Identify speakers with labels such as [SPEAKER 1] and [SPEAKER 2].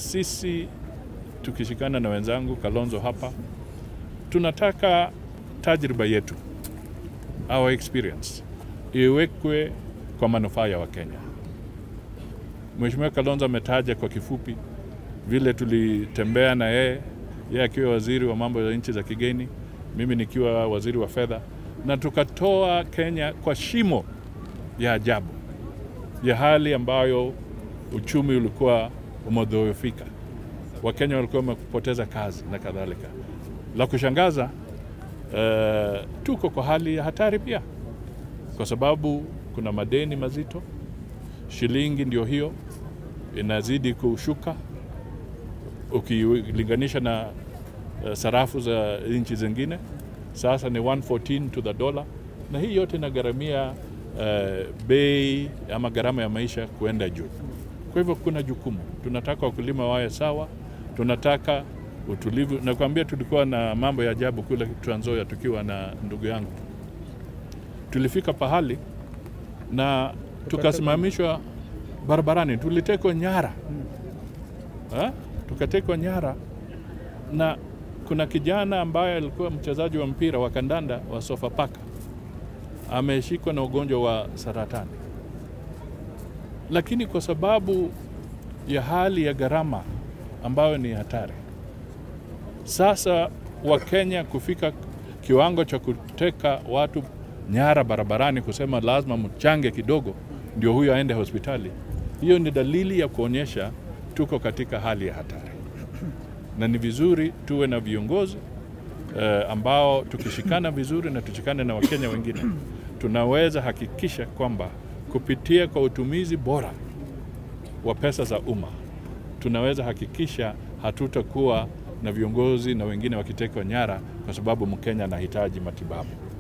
[SPEAKER 1] sisi tukishikana na wenzangu Kalonzo hapa, tunataka tajriba yetu, our experience iwekwe kwa manufaa ya Wakenya. Mheshimiwa Kalonzo ametaja kwa kifupi vile tulitembea na yeye, yeye akiwa waziri wa mambo ya nchi za kigeni, mimi nikiwa waziri wa fedha, na tukatoa Kenya kwa shimo ya ajabu ya hali ambayo uchumi ulikuwa umedhoofika, Wakenya walikuwa wamepoteza kazi na kadhalika. La kushangaza uh, tuko kwa hali ya hatari pia, kwa sababu kuna madeni mazito, shilingi ndio hiyo inazidi kushuka ukilinganisha na uh, sarafu za nchi zingine, sasa ni 114 to the dollar, na hii yote inagharamia uh, bei ama gharama ya maisha kuenda juu. Kwa hivyo kuna jukumu, tunataka wakulima wawe sawa, tunataka utulivu. Nakwambia tulikuwa na mambo ya ajabu kule Trans Nzoia tukiwa na ndugu yangu, tulifika pahali na tukasimamishwa barabarani, tulitekwa nyara ha? tukatekwa nyara na kuna kijana ambaye alikuwa mchezaji wa mpira wa kandanda wa Sofapaka ameshikwa na ugonjwa wa saratani, lakini kwa sababu ya hali ya gharama ambayo ni hatari, sasa Wakenya kufika kiwango cha kuteka watu nyara barabarani, kusema lazima mchange kidogo ndio huyo aende hospitali, hiyo ni dalili ya kuonyesha tuko katika hali ya hatari, na ni vizuri tuwe na viongozi uh, ambao tukishikana vizuri na tushikane na Wakenya wengine tunaweza hakikisha kwamba kupitia kwa utumizi bora wa pesa za umma tunaweza hakikisha hatutakuwa na viongozi na wengine wakitekwa nyara kwa sababu Mkenya anahitaji matibabu.